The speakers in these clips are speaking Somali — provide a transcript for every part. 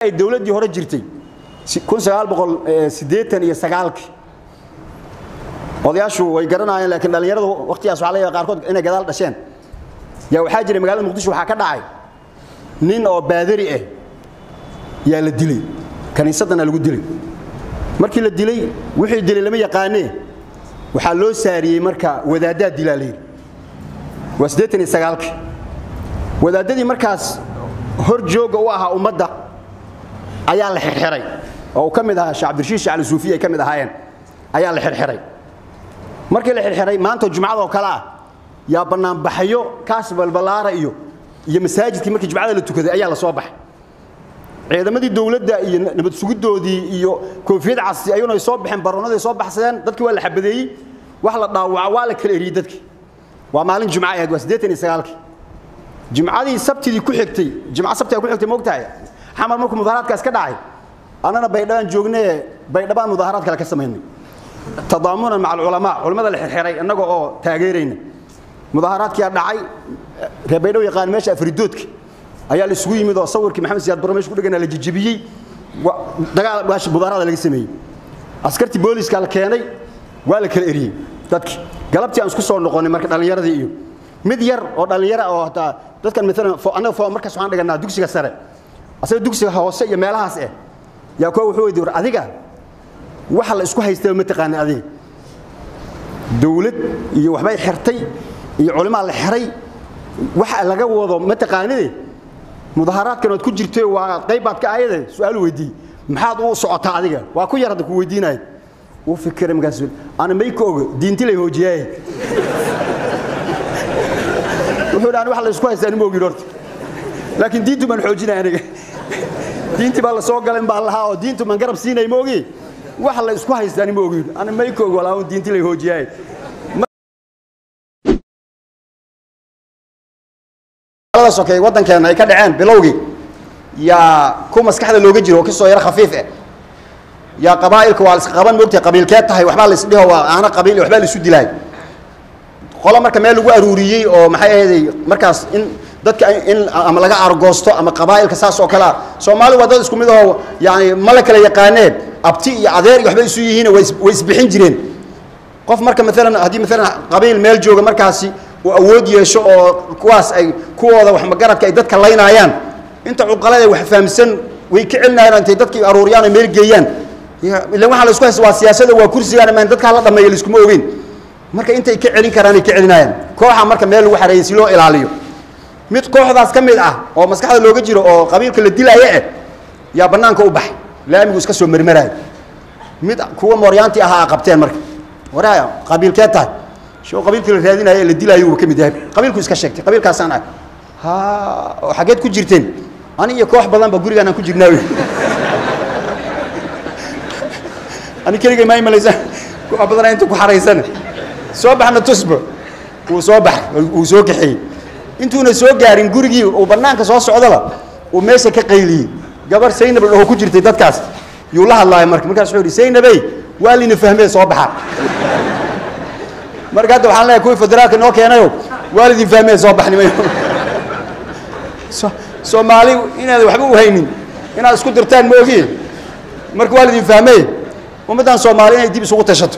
ay dowladdii hore jirtay kun sagaal boqol siddeetan iyo sagaalkii odayaashu way garanaayeen laakiin dhallinyaradu waqtigaas waxaa laga yaaba qaarkood inay gadaal dhasheen yaa waxaa jiray magaalada muqdisho waxaa ka dhacay nin oo baadari ah yaa la dilay kaniisaddana lagu dilay markii la dilay wixii dilay lama yaqaanee waxaa loo saariyey marka wadaaddaa dilaa la yidhi waa siddeetan iyo sagaalkii wadaaddadii markaas hor joogga u ahaa ummadda ayaa la xirxiray oo uu ka mid ahaa sheekh cabdirashiid shacli suufiya ay ka mid ahaayeen ayaa la xirxiray markii la xirxiray maanta jumcada oo kale ah yaa bannaanbaxyo kaas balbalaara iyo iyo masaajidkii markii jumcada la tukaday ayaa la soo baxay ciidamadii dowladda iyo nabad sugiddoodii iyo koofiyad casi ayuuna ay soo baxeen baroonadii soo baxsadeen dadkii waa la xabadeeyey wax la dhaawaca waa la kala eriyey dadkii waa maalin jumca ahayd waa siddeetan iyo sagaalkii jimcadii sabtidii ku xigtay jimca sabtiga ku xigtay moogtahay xamar markuu mudaharaadkaas ka dhacay annana baydhabaan joognee baydhabaan mudaharaad kale ka samaynay tadaamunan maca alculamaa culimmada la xirxiray innaga oo taageerayna mudaharaadkiyaa dhacay reer baydhabo yaqaan meesha afridoodka ayaa la isugu yimid oo sawirkii maxamed siyaad barre meesha ku dhegana la jijibiyey dagaal meesha mudaharada laga sameeyey askartii booliska la keenay waa la kala eriyey dadki galabtii aan isku soo noqonay marka dhallinyaradii iyo mid yar oo dhallinyara oo hataa dadkan maalan annaga markaas waxaan dhiganaa dugsiga sare asaga dugsiga hoose iyo meelahaas eh yaa kuwa wuxuu weydiy war adiga waxa la isku haystaba ma taqaana adiga dawlad iyo waxbay xirtay iyo culimaa la xiray waxa laga wado ma taqaanide mudaharaadkan ood ku jirto waa qayb baad ka ayade su-aal weydiiyey maxaad u socotaa adiga waa ku yar hadda ku weydiinaya wuu fikiray markaas ana may ka oga diinti lay hoojiyaaye wuxuu dhaani wax la isku haystaa nima ogin horta laakiin diintu baan xoojinaya aniga diintii baa la soo galay baa lahaa oo diintu man garab siinay ma ogi wax la isku haystaa nima ogin ana may ka og walaa diinti lay hoojiyaaye sokey waddankeena ay ka dhaceen bilowgii yaa ku maskaxda looga jiro oo kasoo yaro khafiif ah yaa qabaa'ilka waa la iska qaban moogtahay qabiilkeed tahay waxbaa la isdhiho waa aana qabiil waxbaa la isu dilaay qolo marka meel lagu aruuriyey oo maxay ahaydey markaas in dadka in ama laga argoosto ama qabaa'ilka saas oo kalea soomaali waa dad isku mid ahoo yani ma la kala yaqaanee abti iyo adeer iyo waxbay isu yihiin way isbixin jireen qof marka maalan haddii maalan qabiil meel jooga markaasi uu awood yeesho oo kuwaas ay kuwooda wax magaradka ay dadka laynaayaan inta cuqalada wax fahamsan way ka celinayaan intay dadkii aruuriyaan oo meel geeyaan ilan waxaa la isku haysta waa siyaasada waa kursigaan maan dadkaa la dhameeyo laiskuma ogeyn marka intay ka celin karaan ay ka celinayaan kooxa marka meel lagu xareeyay si loo ilaaliyo mid kooxdaas ka mid ah oo maskaxda looga jiro oo qabiilka la dilaya eh yaa bannaanka u baxay laamigu iska soo mermeraay mid kuwa mooryaantii ahaa qabteen marka waraa qabiilkeed tahay shoo qabiilkii la raadinayo ee la dilaayo uu ka mid yahay qabiilku iska sheegtay qabiilkaasaan ah ha oo xaggeed ku jirteen ani iyo koox badan ba gurigaan aan ku jirnaa wey ani keligay maa imalaysa koox badan inta ku xaraysana soo baxna tusba wuu soo baxay wuu soo kaxeeyey intuuna soo gaarin gurigii uu bannaanka soo socdaba uu meesha ka qayliyey gabar saynab oo ku jirtay dadkaas yuu la hadlaaya marka markaas wuxuu yidhi saynabey waa lina fahmee soo baxa marka hadda waxaan leeyahay kuwii federaalka noo keenayo waalidin fahmee soo baxnimayo soomaali inaad waxba u haynin inaad isku dirtaan ma ogiye marka waalidin fahmee ummaddan soomaali inay dib isugu tashato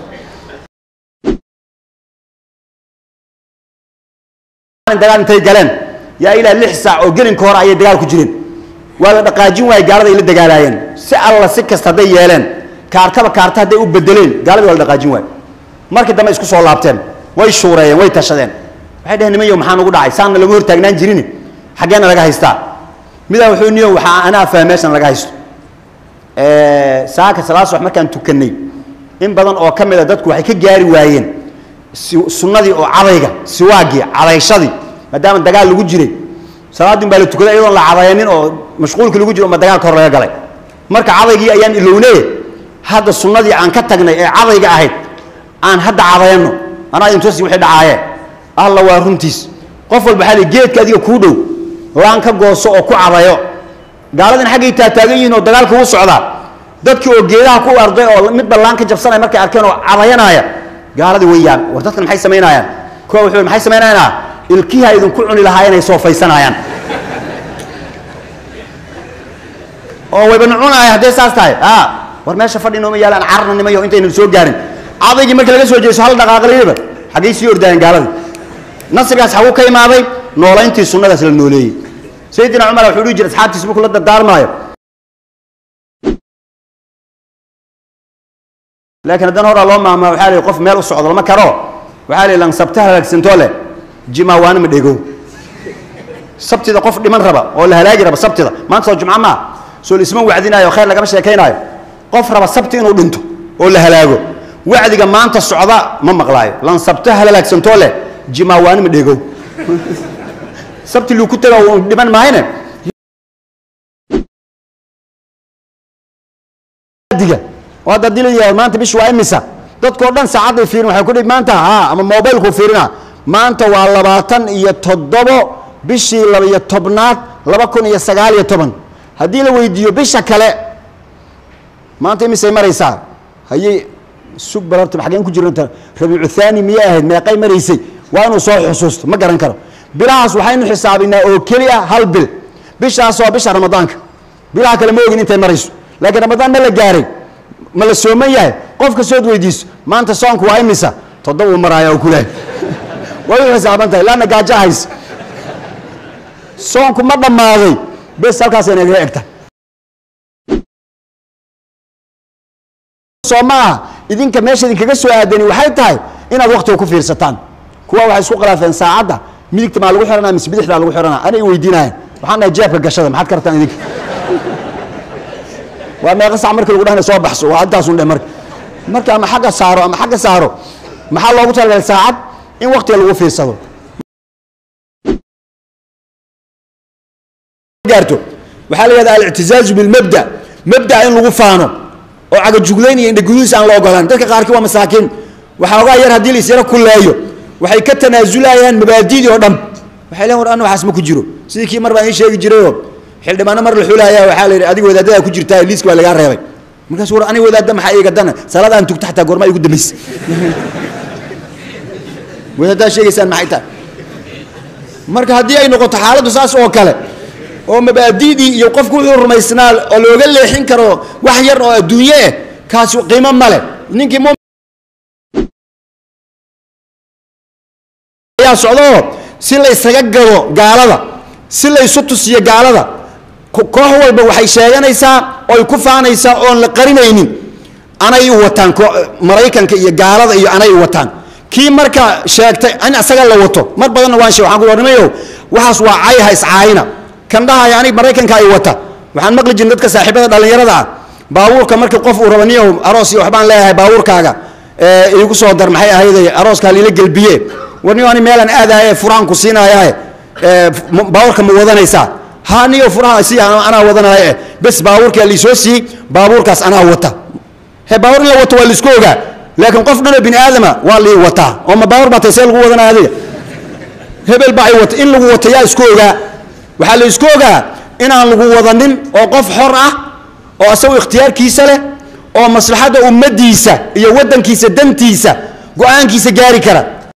dagaal intay galeen yaa ilaa lix saac oo gelinka hore ayay dagaal ku jireen waa la dhaqaajin waayey gaalada ay la dagaalaayeen si alla si kasta hadday yeeleen kaartaba kaarta hadday u bedeleen gaaladii waa la dhaqaajin waaye markii dambe isku soo laabteen way shuureeyeen way tashadeen waxay dhaheen nimanyo maxaa nugu dhacay saanna lagu hor taagnaan jirin xaggeena laga haystaa midaa wuxuu niyo waxaa anaa fahma meeshan laga haysto saaka salaas wax markaan tukannay in badan oo ka mida dadku waxay ka gaari waayeen sunnadii oo cadayga siwaagii cadayshadii maadaama dagaal lagu jiray salaaddin baa la tukaday iyadoon la cadaynin oo mashquulkii lagu jiro ma dagaalka hor laga galay marka cadaygii ayaan ilownee hadda sunnadii aan ka tagnay ee cadayga ahayd aan hadda cadayano anaa intusi wixii dhacaayeen alla waa runtiis qof walba xali geedka adiga kuu dhow laan ka gooso oo ku cadayo gaaladin xaggay taataagan yihiin oo dagaalka u socdaa dadkii oo geedaha ku arday oo midba laan ka jabsanaya markay arkeen oo cadayanaya gaaladii way yaab war dadkan maxay samaynayaan kuwa wuxuu maxay samaynayaan ilkiha idinku cuni lahaa inay soofaysanayaan oo wayba nucunahay hadday saas tahay a war meesha fadhi nooma yaalaan cararna nimayo intaynan soo gaarin cadaygii markii laga soo jeeso hal dhaqaaqlayaba xaggay sii ordaayeen gaaladii nasrigaas xaguu ka imaaday noolayntii sunnadaas la nooleeyey sayidina cumar wuxuu dhihi jiray asxaabtiisa markuu la dardaarmaayo laakiin haddana horaa loo maahmaa waxaa la qof meel u socdo lama karo waxaa la lan sabta halaagsantoo leh jimaawaani ma dhegow sabtida qof dhiman raba oo la halaagi raba sabtida maanta soo jumco maa soo laisma wacdinaayo khayr lagama sheekaynaayo qof raba sabti inuu dhinto oo la halaago wacdiga maanta socda ma maqlaayo lan sabta halaagsantoo leh jimaawaani ma dhegow sabti luu ku taga uu dhiman maahayne diga oo hadda dila yahay maanta bish waa imisa dadkoo dhan saacadday fiirin waxay ku dhihi maanta haa ama mobilku fiirina maanta waa labaatan iyo toddobo bishii labaiyo tobnaad laba kun iyo sagaal iyo toban haddii la weydiiyo bisha kale maanta imisay maraysaa hayey sug balarta xaggeen ku jirnata rabiicu thaani miyay ahayd meeqay maraysay waa inuu soo xusuusto ma garan karo bilahaas waxaynu xisaabinaa oo keliya hal bil bishaas waa bisha ramadaanka bilaha kale ma ogin intay marayso laakiin ramadaan ma la gaaray ma la sooman yahay qof kastood weydiiso maanta soonku waa imisa toddoba uu maraaya oo kulahay way u xisaaban tahay laanna gaajo haysa soonku ma dhammaaday bes halkaasay nagaga egta soo ma aha idinka meesha idinkaga soo aadani waxay tahay inaad waktiga ku fiirsataan kuwa waxay isku khilaafeen saacadda midigta maa lagu xihanaa mise bidixdaa lagu xihanaa anay weydiinaayeen waxaan dhahay jeebka gashada maxaad ka rabtaan idinka waa meeqa sac markii lagu dhahna soo baxso waa intaasun dhe marka marka ama xagga saaro ama xagga saaro maxaa loogu talagalay saacad in waktiga lagu fiirsado gaarto waxaa la yihahda alictizaazu bilmabda mabdaa in lagu faano oo cagajuglayn iyo indhagudiis aan la ogolaan dadka qaarkii waa masaakiin waxaa ogaa yar haddii la isyaro kulleeyo waxay ka tanaasulayaan mabaadidii oo dhan waxay leen war anna waxaas ma ku jiro sidii kii mar baan ii sheegi jirayoo xildhibaano mar la xulaaya waxaa la yidhi adiga wadaadada ku jirtaa liiska waa lagaa reebay markaasu war aniga wadaadda maxaa iiga dana salaadaan tugta xataa goorma igu dambaysa wadaaddaa sheegaysaan maxay tahay marka haddii ay noqoto xaaladdu saas oo kale oo mabaadidii iyo qofku wuxuu rumaysnaa oo looga leexin karo wax yar oo adduunye eh kaasi qiimo male ninkii mu ayaa socdaoo si la ysaga gado gaalada si la ysu tusiyo gaalada koox walba waxay sheeganaysaa oy ku faanaysaa oon la qarinaynin anay u wataan maraykanka iyo gaalada iyo anay u wataan kii marka sheegtay in isaga la wato mar badanna waan sheeg waxaan ku warnimayo waxaas waa cayha iscaayina kan dhahaya anig maraykanka ay wata waxaan maqli jirin dadka saaxiibada dhallinyarada ah baabuurka markii qof uu raba niyow aroos iyo waxbaan leeyahay baabuurkaaga iigu soo dar maxay ahayday arooska liila gelbiye war niyo ani meelaan aadaaye furaan ku siinayae baabuurka ma wadanaysaa ha niyo furaha si anaa wadanaaye bes baabuurkaa liisoo siiyey baabuurkaas anaa wata he baabuur in la wato waa laisku ogaa laakiin qof dhanoo bini aadama waa lii wataa oo ma baabuur baa tay see lagu wadanaya adiga hebel baa ay wata in lagu wata yaa isku ogaa waxaa la isku ogaa inaan lagu wadanin oo qof xor ah oo isagu ikhtiyaarkiisa leh oo maslaxadda ummaddiisa iyo waddankiisa dantiisa go-aankiisa gaari kara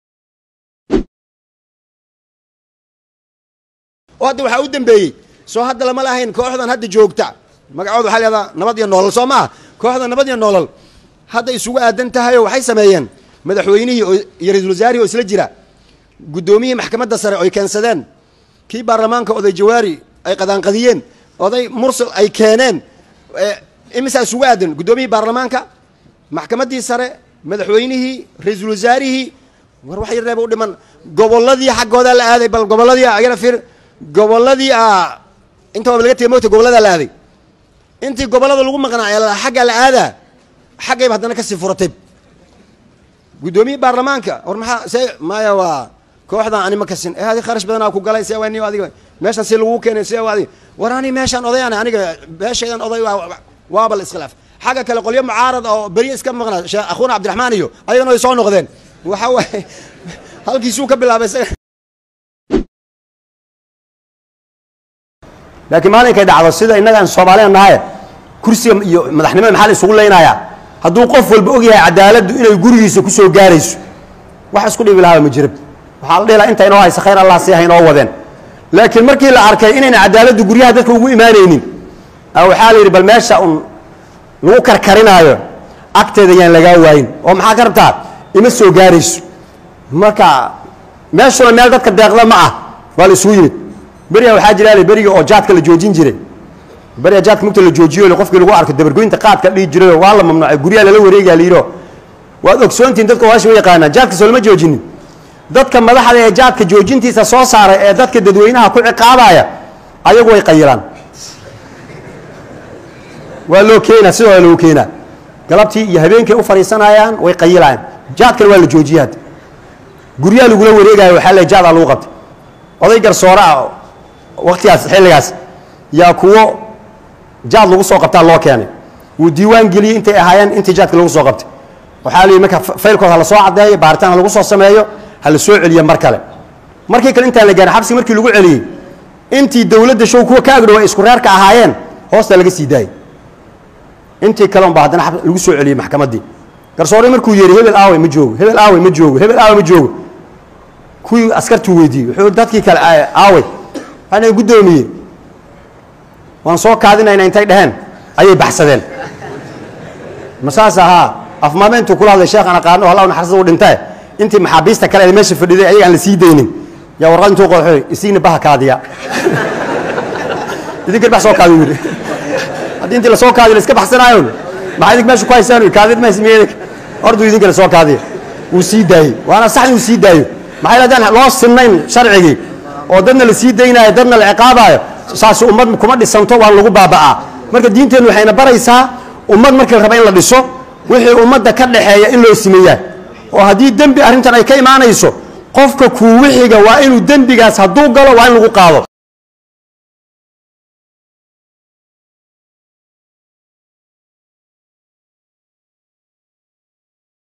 oo hadda waxaa u dambeeyey soo hadda lama lahayn kooxdan hadda joogta magacooda waxaa lahahdaa nabad iyo noolal soo maaha kooxda nabad iyo noolal hadda isugu aadan tahayoo waxay sameeyeen madaxweynihii iyo ra-isul wasaarihii oo isla jira guddoomiyihii maxkamadda sare oy keensadeen kii baarlamaanka oday jawaari ay qadaanqadiyeen oday mursal ay keeneen imisaa isugu aadan guddoomiyihii baarlamaanka maxkamaddii sare madaxweynihii ra-iisul wasaarihii war wax yarreeba u dhiman gobolladii xaggoodaa la aaday bal gobolladii agana fiir gobolladii a inta waaba laga tegay mogta gobolladaa la aaday intii gobollada lagu maqnaa ee xaggaa la aadaa xaggayba haddana kasii furatay guddoomiyihii baarlamaanka war maxaa see maya waa kooxdan ani ma kasin eh adi kharash badanaa ku galay see wani adiga meeshan si laguu keenay see adiga war ani meeshaan odayaan aniga beeshaydan oday waaba la iskhilaaf xagga kale qolyo mucaarad oo berye iska maqnaa sheekh akhuuna cabdiraxmaan iyo ayagana way soo noqdeen waxa waaye halkiisuu ka bilaabay isaga laakiin maalinkay dhacdo sida innagaan soomaaliyan nahaye kursiga iyo madaxnimada maxaa la isugu leynayaa hadduu qof walba og yahay cadaaladdu inay gurigiisa ku soo gaarayso wax isku dhibi lahaaba ma jirab waxaa la dhihi laha inta inoo haysa khayr allah sii ha inoo wadeen laakiin markii la arkay inayna cadaaladdu guryaha dadka ugu imaanaynin waxaa la yidhi bal meesha un lagu karkarinaayo agteeda yaan lagaa waayin oo maxaa ka rabtaa ima soo gaarayso marka meeshuna meel dadka deeqda ma ah waa la isugu yimid beriga waxaa jira beriga oo jaadka la joojin jiray beriga jaadka mugta la joojiyo qofkii lagu arko dabargoynta qaadka dhihi jirayo waa la mamnuucay guryaha lala wareegaa la yidho waad ogsoontihin dadka waashi u yaqaanaa jaadka soo lama joojinin dadka madaxda ee jaadka joojintiisa soo saaray ee dadka dadweynaha ku ciqaabaya ayagu way qayilaan waa loo keenaa sidoo waa loogu keenaa galabtii iyo habeenkii u fadhiisanayaan way qayilayaan jaadkana waa la joojiye hadda guryaha lagula wareegayo waxaa le jaadaa lagu qabtay oday garsoore ah waktigaas xilligaas yaa kuwo jaad lagu soo qabtaa loo keenay wuu diiwaan geliyey intay ahaayeen intii jaadka lagu soo qabtay waxaa la yidhi marka faylkood ha la soo caddeeyo baaritaan ha lagu soo sameeyo ha la soo celiyo mar kale markii kale intaan la gaarin xabsi markii lagu celiyey intii dowladda show kuwa ka agdhow ay isku reerka ahaayeen hoosta laga sii daayey intii kale unbaa haddana lagu soo celiyey maxkamaddii garsoore markuu yeehi hebel aawey ma joogo hebel aawey ma joogo hebel aawey ma joogo kuwii askartuu weydiiyey wuxuu dadkii kale aawey waxaana guddoomiye waan soo kaadinayna intay dheheen ayay baxsadeen ma saas ahaa afmaameentuu kula hadlay sheekh aan aqaano halla naxariisada u dhintae intii maxaabiista kale ee meesha fadhiday ayaga aan la sii daynin yaa warqad intuu qooxoy isiina baha kaadiya idinkan bax soo kaadi yidhi haddii intii lasoo kaadiyo la iska baxsanaayon maxaa idink meesha ku haysaan kaadid ma haysmiye orduu idinkale soo kaadiya wuu sii daayey waana sax inuu sii daayo maxay haddaan loo sinnayn sharcigii oo dadna la sii daynaayo dadna la ciqaabaayo saasi ummad kuma dhisanto waa lagu baaba'aa marka diinteennu waxayna baraysaa ummad markii la raba in la dhiso wixii ummadda ka dhaxeeya in loo simeeyaa oo haddii dembi arrintan ay ka imaanayso qofka kuwixiga waa inuu dembigaas hadduu galo waa in lagu qaado